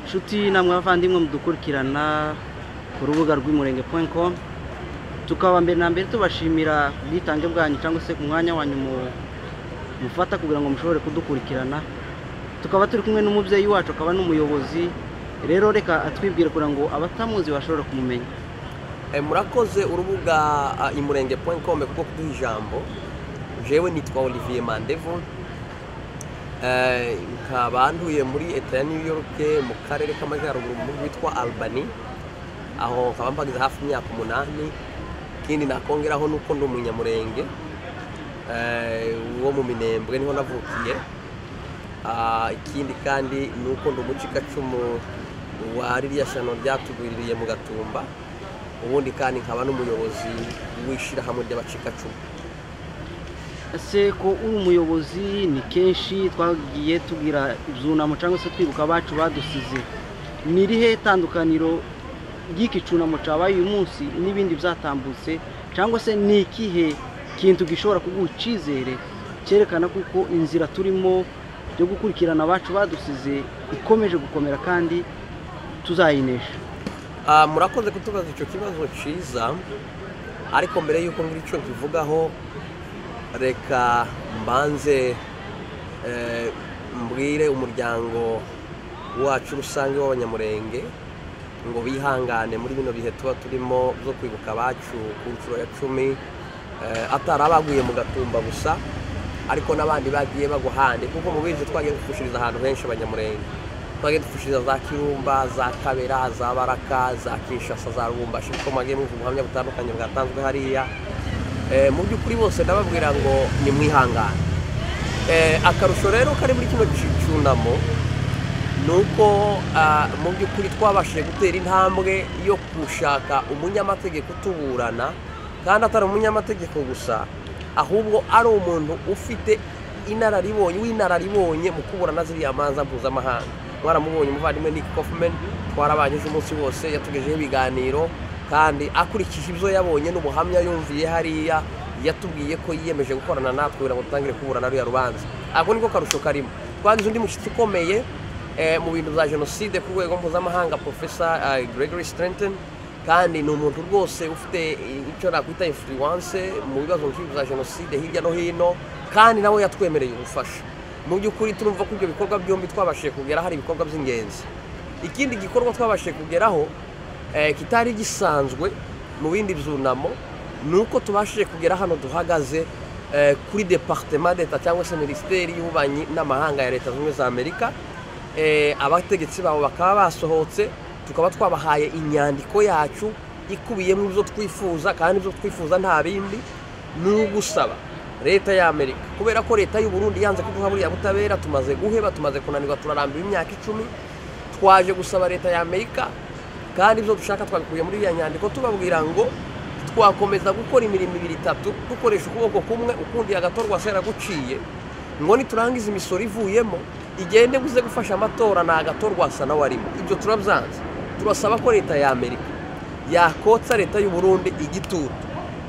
nshuti namwe abavandimwe mudukurikirana ku rubuga rw'umurenge komu tukaba mbere na mbere tubashimira ku bwitange bwanyu cyangwa se ku mwanya wanyu mufata kugira ngo mushobore kudukurikirana tukaba turi kumwe n'umubyeyi wacu akaba n'umuyobozi rero reka atwibwire kugira ngo abatamuzi bashobore kumumenya murakoze urubuga imurenge komu kuko kuduha ijambo jewe nitwa olivier mandevu nkaba nduye muri leta ya new york mu karere k'amajyaruguru mu gihugu witwa albany aho nkaba mpagaze hafi imyaka umunani ikindi nakongeraho ni uko ndi umunyamurenge wo mu minembwe niho navukiye ikindi kandi ni uko ndi umucikacumu wa ririya shano ryatugwiririye mu gatumba ubundi kandi nkaba n'umuyobozi w'ishyirahamwe ry'abacikacumu ese ko uri umuyobozi ni kenshi twagiye tubwira ibyunamo cyangwa se twibuka abacu badusize ni irihe tandukaniro ry'iki cyunamo cyabaye uyu munsi n'ibindi byatambutse cyangwa se ni ikihe kintu gishobora kuguha icyizere cyerekana kuko inzira turimo yo gukurikirana abacu badusize ikomeje gukomera kandi tuzayinesha murakoze kutubaza icyo kibazo cyiza ariko mbere y'uko ngira icyo tuvugaho reka mbanze mbwire umuryango wacu rusange w'abanyamurenge ngo bihangane muri bino bihe tuba turimo byo kwibuka abacu ku nshuro ya cumi atari abaguye mu gatumba gusa ariko n'abandi bagiye bagwa ahandi kuko mu bizi twagiye dupfushiriza ahantu henshi abanyamurenge twagiye dupfushiriza za kirumba za kabera za baraka za kinshasa za rubumbashi kuko mwagiye mwumva ubuhamya butandukanye bwatanzwe hariya mu by'ukuri bose ndababwira ngo ni mwihangane akarusho rero kari muri kino cyunamo ni uko mu by'ukuri twabashije gutera intambwe yo gushaka umunyamategeko utuburana kandi atari umunyamategeko gusa ahubwo ari umuntu ufite inararibonye w'inararibonye mu kuburana ziriya manza mpuzamahanga mwaramubonye umuvandimwe Nick Kaufman twarabanye umunsi wose yatugejeho ibiganiro kandi akurikije ibyo yabonye n'ubuhamya yumviye hariya yatubwiye ko yiyemeje gukorana natwe kugira ngo dutangire kuburana ruriya rubanza ako niko karusho karimo twagize undi mushyitsi ukomeye mu bintu bya jenoside ku rwego mpuzamahanga profesa gregory Strenton kandi ni umuntu rwose ufite icyo nakwita influence mu bibazo bya jenoside hirya no hino kandi nawe yatwemereye ubufasha mu by'ukuri turumva ko ibyo bikorwa byombi twabashije kugera hari ibikorwa by'ingenzi ikindi gikorwa twabashije kugeraho kitari gisanzwe mu bindi byunamo ni uko tubashije kugera hano duhagaze kuri departement leta cyangwa se minisiteri y'ububanyi n'amahanga ya leta zunze za amerika abategetsi babo bakaba basohotse tukaba twabahaye inyandiko yacu ikubiyemo ibyo twifuza kandi ibyo twifuza nta bindi ni ugusaba leta ya amerika kubera ko leta y'uburundi yanze kuduha buriya butabera tumaze guheba tumaze kunanirwa turarambiwe imyaka icumi twaje gusaba leta ya amerika kandi ibyo dushaka twabikuye muri iriya nyandiko tubabwira ngo twakomeza gukora imirimo ibiri itatu dukoresha ukuboko kumwe ukundi agatorwa guciye ngo niturangiza imisoro ivuyemo igende buze gufasha amatora ni agatorwa nawe arimo ibyo turabyanze turasaba ko leta ya amerika yakotsa leta y'uburundi igitutu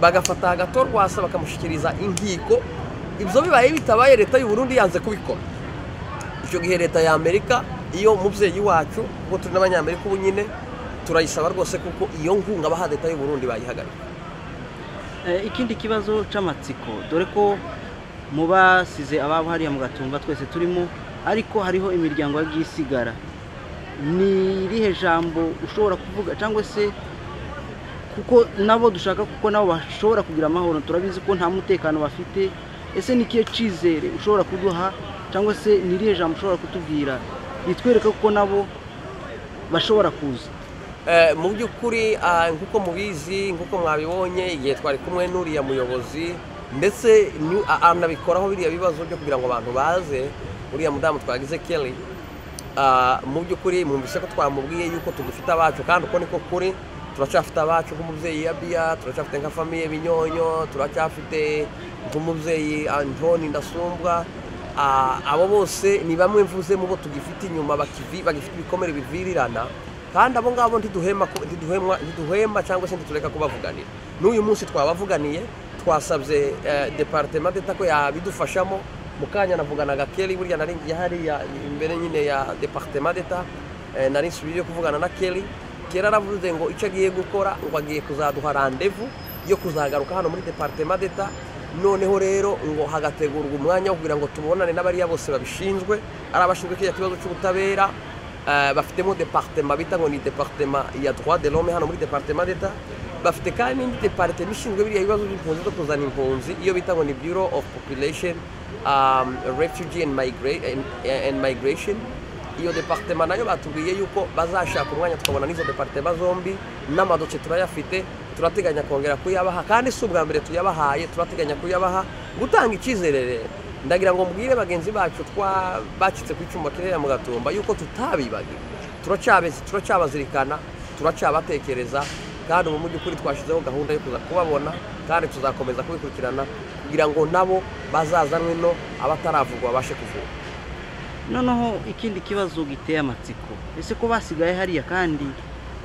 bagafata agatorwa bakamushyikiriza inkiko ibyo bibaye bitabaye leta y'uburundi yanze kubikora icyo gihe leta ya amerika iyo umubyeyi wacu kuko turi n'abanyamerika ubu nyine turayisaba rwose kuko iyo nkunga baha leta y'u Burundi bayihagarika ikindi kibazo cy'amatsiko dore ko mu basize ababo hariya mu gatumba twese turimo ariko hariho imiryango y'ubwisigara ni irihe jambo ushobora kuvuga cyangwa se kuko nabo dushaka kuko nabo bashobora kugira amahoro turabizi ko nta mutekano bafite ese ni ikihe cyizere ushobora kuduha cyangwa se ni irihe jambo ushobora kutubwira ritwereka ko nabo bashobora kuza mu by'ukuri nk'uko mubizi nk'uko mwabibonye igihe twari kumwe n'uriya muyobozi ndetse anabikoraho biriya bibazo byo kugira ngo abantu baze uriya mudamu twagize kelly mu by'ukuri mwumvise ko twamubwiye yuko tugifite abacu kandi uko niko kuri turacyafite abacu nk'umubyeyi ya biya turacyafite nka famiye binyonyo turacyafite nk'umubyeyi antoni ndasumbwa abo bose ni bamwe mvuze mu bo tugifite inyuma bagifite ibikomere bivirirana kandi abo ngabo ntiduhema cyangwa se ntitureka kubavuganira n'uyu munsi twabavuganiye twasabye deparitema deta ko yabidufashamo mu kanya navuganaga keri burya naringiye hariya imbere nyine ya deparitema deta eh, nari nsubiri yo kuvugana na kelly kelly aravuze ngo icyo agiye gukora ngo agiye kuzaduha randevu yo kuzagaruka hano muri departema d'etat noneho rero ngo hagategurwa umwanya wo kugira ngo tubonane n'abariya bose babishinzwe ari abashinzwe kiriya kibazo cy'ubutabera eh, bafitemo departema bita ngo ni departema ya droit de l'homme hano muri departema d'etat bafite kandi n'indi departema ishinzwe biriya bibazo by'impunzi zo kuzana impunzi iyo bita ngo ni bureau of population um, refugee and, migra- and, and migration iyo departema nayo batubwiye yuko bazashaka umwanya tukabona n'izo departema zombi n'amadoce turayafite turateganya kongera kuyabaha kandi si ubwa mbere tuyabahaye turateganya kuyabaha gutanga icyizere rero ndagira ngo mbwire bagenzi bacu twa bacitse ku icyuma kirera mu gatumba yuko tutabibagiwe turacyabe- turacabazirikana turacabatekereza kandi ubu mu by'ukuri twashyizeho gahunda yo kuza kubabona kandi tuzakomeza kubikurikirana kugira ngo nabo bazazanwe no abataravugwa babashe kuvurwa noneho ikindi kibazo giteye amatsiko ese ko basigaye hariya kandi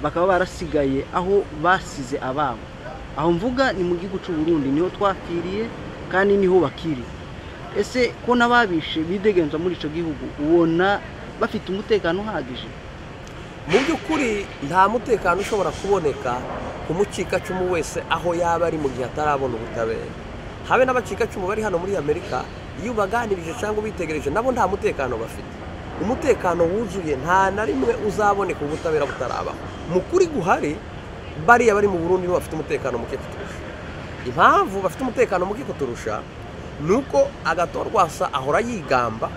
bakaba barasigaye aho basize ababo aho mvuga ni mu gihugu cy'u Burundi niho twapfiriye kandi niho bakiri ese ko n'ababishe bidegenza muri icyo gihugu ubona bafite umutekano uhagije mu by'ukuri nta mutekano ushobora kuboneka ku mucikacumu wese aho yaba ari mu gihe atarabona ubutabera habe n'abacikacumu bari hano muri amerika iyo ubaganirije cyangwa ubitegereje nabo nta mutekano bafite umutekano wuzuye nta na rimwe uzaboneka ubutabera butarabaho mu kuri guhari bariya bari mu burundi nibo bafite umutekano muke kuturusha impamvu bafite umutekano muke kuturusha ni uko agatorwasa ahora yigamba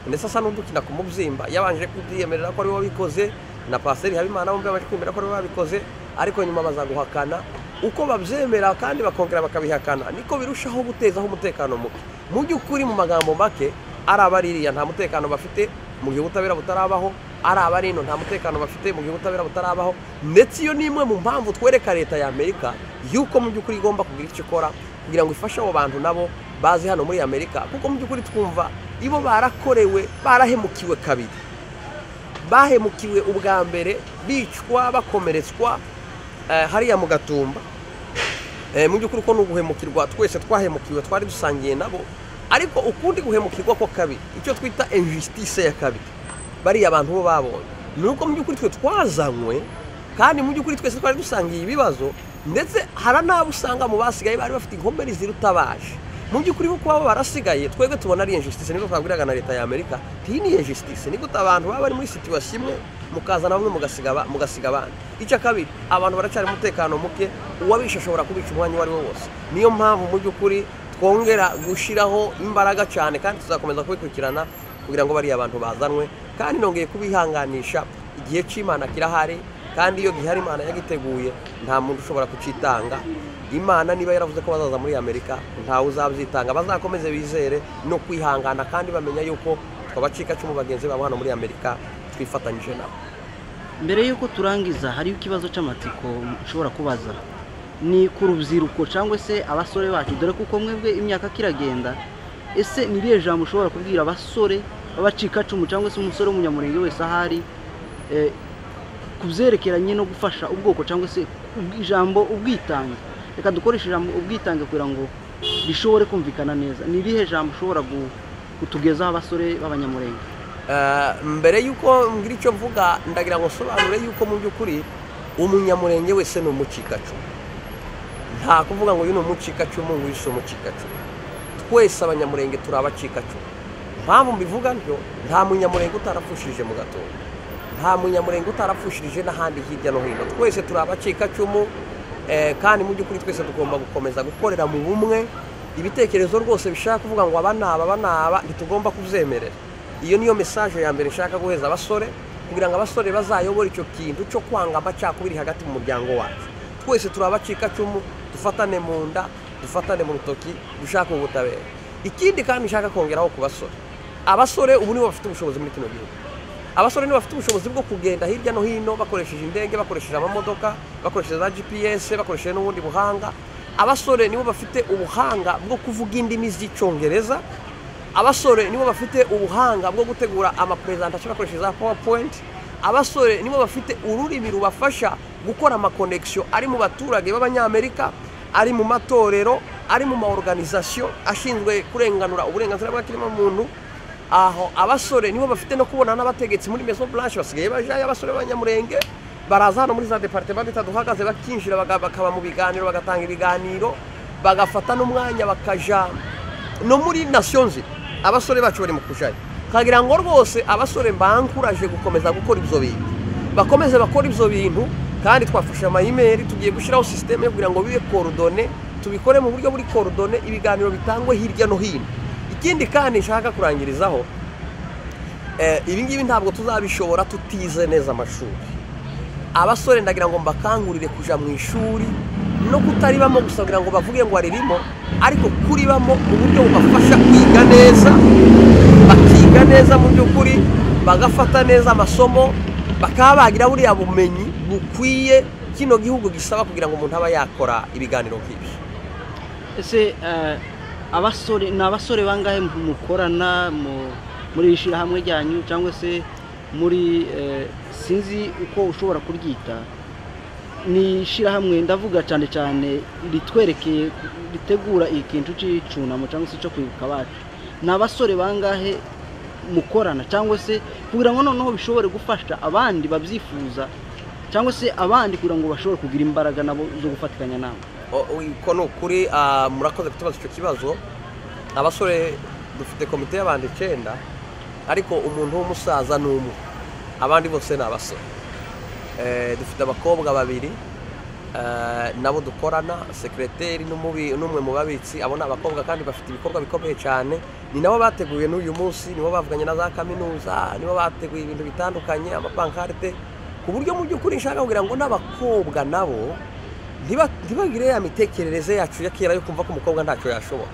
ndetse asa n'udukina ku mubyimba yabanje kubyiyemerera ko ari we wabikoze na pasiteri habimana bombi baje kwemera ko ari we babikoze ariko nyuma bazaguhakana uko babyemera kandi bakongera bakabihakana niko birushaho gutezaho umutekano muke mu by'ukuri mu magambo make ari abaririya nta mutekano bafite mu gihe ubutabera butarabaho ari abarino nta mutekano bafite mu gihe ubutabera butarabaho ndetse iyo ni imwe mu mpamvu twereka leta ya amerika yuko mu by'ukuri igomba kugira icyo ikora kugira ngo ifashe abo bantu nabo baze hano muri amerika kuko mu by'ukuri twumva ibo barakorewe barahemukiwe kabiri bahemukiwe ubwa mbere bicwa bakomeretswa eh, hariya mu gatumba Eh, mu by'ukuri ko ni uguhemukirwa twese twahemukiwe twari dusangiye nabo ariko ukundi guhemukirwa ko kabiri icyo twita injustice ya kabiri bariya abantu bo babonye ni uko mu by'ukuri twe twazanywe kandi mu by'ukuri twese twari dusangiye ibibazo ndetse hari n'abo usanga mu basigaye bari bafite inkomere zirutabaje mu by'ukuri kuko baba barasigaye twebwe tubona ari injustice nibwo twabwiraga na leta ya amerika iyi ni injustice ni gute abantu baba bari muri situation imwe mukazana bamwe mugasiga aba- mugasiga abandi icya kabiri abantu baracyari umutekano muke uwabisha ashobora kubica umwanya uwo ari wo wose niyo mpamvu mu by'ukuri twongera gushyiraho imbaraga cyane kandi tuzakomeza kubikurikirana kugira ngo bariya abantu bazanwe kandi nongeye kubihanganisha igihe cy'imana kirahari kandi iyo gihari imana yagiteguye nta muntu ushobora kucitanga imana niba yaravuze ko bazaza muri amerika ntawe uzabyitanga bazakomeze bizere no kwihangana kandi bamenya yuko twabacikacumu bagenzi babo hano muri amerika twifatanyije nabo mbere y'uko turangiza hariho ikibazo cy'amatsiko ushobora kubaza ni ku rubyiruko cyangwa se abasore bacu dore ko uko mwebwe imyaka kiragenda ese ni irihe jambo ushobora kubwira abasore b'abacikacumu cyangwa se umusore w'umunyamurenge wese ahari eh, ku byerekeranye no gufasha ubwoko cyangwa se ubwi- ijambo ubwitange reka dukoreshe ijambo ubwitange kugira ngo rishobore kumvikana neza ni irihe jambo ushobora gu- kutugezaho abasore b'abanyamurenge Eh, mbere y'uko ngira icyo mvuga ndagira ngo nsobanure yuko mu by'ukuri umunyamurenge wese ni umucikacumu nta kuvuga ngo uyu ni umucikacumu ngo uyu si umucikacumu twese abanyamurenge turi abacikacumu impamvu mbivuga ntyo nta munyamurenge utarapfushirije mu gatondo nta munyamurenge utarapfushirije n'ahandi hirya no hino twese turi abacikacumu eh, kandi mu by'ukuri twese tugomba gukomeza gukorera mu bumwe ibitekerezo rwose bishaka kuvuga ngo aba naba aba naba ntitugomba kubyemerera iyo niyo mesaje ya mbere nshaka guheza abasore kugira ngo abasore bazayobore icyo kintu cyo kwanga amacakubiri hagati mu muryango wacu twese turi abacikacumu dufatane mu nda dufatane mu rutoki dushake ubutabera ikindi kandi nshaka kongeraho ku basore abasore ubu nibo bafite ubushobozi muri kino gihugu abasore nibo bafite ubushobozi bwo kugenda hirya no hino bakoresheje indege bakoresheje amamodoka bakoresheje za gps bakoresheje n'ubundi buhanga abasore nibo bafite ubuhanga bwo kuvuga indimi z'icyongereza abasore nibo bafite ubuhanga bwo gutegura amaperezantasiyo bakoresheje za powerpoint abasore nibo bafite ururimi rubafasha gukora amakonekisiyo ari mu baturage b'abanyamerika ari mu matorero ari mu maorganizasiyo ashinzwe kurenganura uburenganzira bwa kiremwamuntu aho abasore nibo bafite no kubona n'abategetsi muri mezo buranshi basigaye bajayo abasore b'abanyamurenge baraza hano muri za departement bita duhagaze bakinjira baga- bakaba mu biganiro bagatanga ibiganiro bagafata n'umwanya bakaja no muri nasiyo nzima abasore bacu bari mu kujayo kagira ngo rwose abasore mbanguraje gukomeza gukora ibyo bintu bakomeze bakora ibyo bintu kandi twafashe amayimeri tugiye gushyiraho sisiteme yo kugira ngo bibe korodone tubikore mu buryo buri korodone ibiganiro bitangwe hirya no hino ikindi kandi nshaka kurangirizaho eh, ibi ngibi ntabwo tuzabishobora tutize neza amashuri abasore ndagira ngo mbakangurire kujya mu ishuri no kutaribamo gusa kugira ngo bavuge ngo aririmo ariko kuribamo mu buryo bubafasha kwiga neza bakiga neza mu by'ukuri bagafata neza amasomo bakaba bagira buriya bumenyi bukwiye kino gihugu gisaba kugira ngo umuntu aba yakora ibiganiro nk'ibyo ese eh, abasore ni abasore bangahe mukorana mu- muri iri shyirahamwe ryanyu cyangwa se muri eh, sinzi uko ushobora kuryita ni ishyirahamwe ndavuga cyane cyane ritwerekeye ritegura ikintu cy'icunamo cyangwa se cyo kwibuka abacu ni abasore bangahe mukorana cyangwa se kugira ngo noneho bishobore gufasha abandi babyifuza cyangwa se abandi kugira ngo bashobore kugira imbaraga nabo zo gufatikanya nabo O- o- uko ni ukuri ah, murakoze kutubaza icyo kibazo abasore dufite komite y'abantu icyenda ariko umuntu w'umusaza ni umwe abandi bose ni abasore Eh, dufite abakobwa babiri eh, nabo dukorana sekireteri n'umubi- n'umwe mu babitsi abo ni abakobwa kandi bafite ibikorwa bikomeye cyane ni nabo bateguye n'uyu munsi nibo bavuganye na za kaminuza nibo bateguye ibintu bitandukanye amapankarite ku buryo mu by'ukuri nshaka kugira ngo n'abakobwa nabo ntiba- ntibagire ya mitekerereze yacu ya kera yo kumva ko umukobwa ntacyo yashobora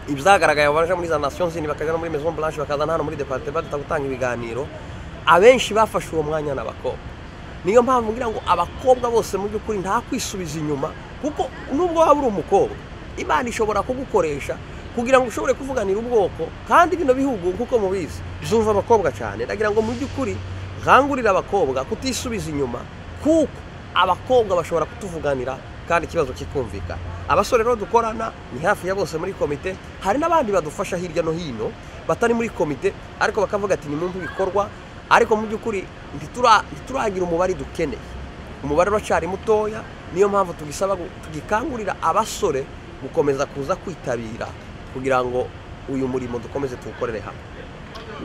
ibyagaragaye baje muri za nasiyo nzini bakajya no muri maison blanche bakazana hano muri departement duta gutanga ibiganiro abenshi bafashe uwo mwanya ni abakobwa niyo mpamvu ngira ngo abakobwa bose mu by'ukuri nta kwisubiza inyuma kuko nubwo waba uri umukobwa imana ishobora kugukoresha kugira ngo ushobore kuvuganira ubwoko kandi bino bihugu nk'uko mubizi zumva abakobwa cyane ndagira ngo mu by'ukuri nkangurire abakobwa kutisubiza inyuma kuko abakobwa bashobora kutuvuganira kandi ikibazo kikumvikana abasore rero dukorana ni hafi ya bose muri komite hari n'abandi badufasha hirya no hino batari muri komite ariko bakavuga ati ni mu ibikorwa ariko mu by'ukuri ntitura- ntituragira umubare dukeneye umubare uracyari mutoya niyo mpamvu tugisaba gu- tugikangurira abasore gukomeza kuza kwitabira kugira ngo uyu murimo dukomeze tuwukorere hamwe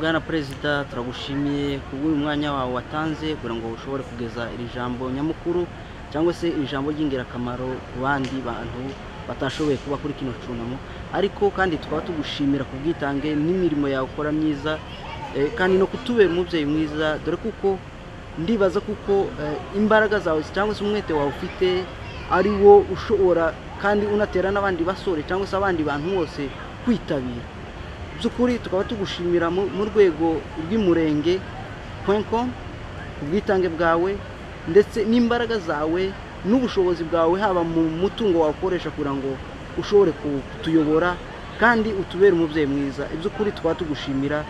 bwana perezida turagushimiye kubw'uyu mwanya wawe watanze kugira ngo ushobore kugeza iri jambo nyamukuru cyangwa se iri jambo ry'ingirakamaro ku bandi bantu batashoboye kuba kuri kino cyunamo ariko kandi tukaba tugushimira ku bwitange n'imirimo yawe ukora myiza eh, kandi no kutubera umubyeyi mwiza dore kuko ndibaza kuko eh, imbaraga zawe cyangwa se umwete wawe ufite ari wo ushobora kandi unatera n'abandi basore cyangwa se abandi bantu bose kwitabira by'ukuri tukaba tugushimira mu mu rwego rw'umurenge com ubwitange bwawe ndetse n'imbaraga zawe n'ubushobozi bwawe haba mu mutungo wakoresha kugira ngo ushobore kutuyobora kandi utubere umubyeyi mwiza iby'ukuri tukaba tugushimira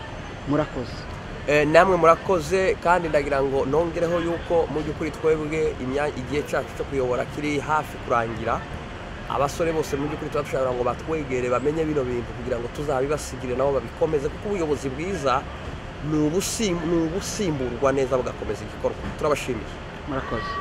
murakoze Eh, namwe murakoze kandi ndagira ngo nongereho yuko mu by'ukuri twebwe imya- igihe cyacu cyo kuyobora kiri hafi kurangira abasore bose mu by'ukuri tuba dushaka kugira ngo batwegere bamenye bino bintu kugira ngo tuzabibasigire nabo babikomeze kuko ubuyobozi bwiza ni ubusim- ni ubusimburwa neza bugakomeza igikorwa turabashimiye murakoze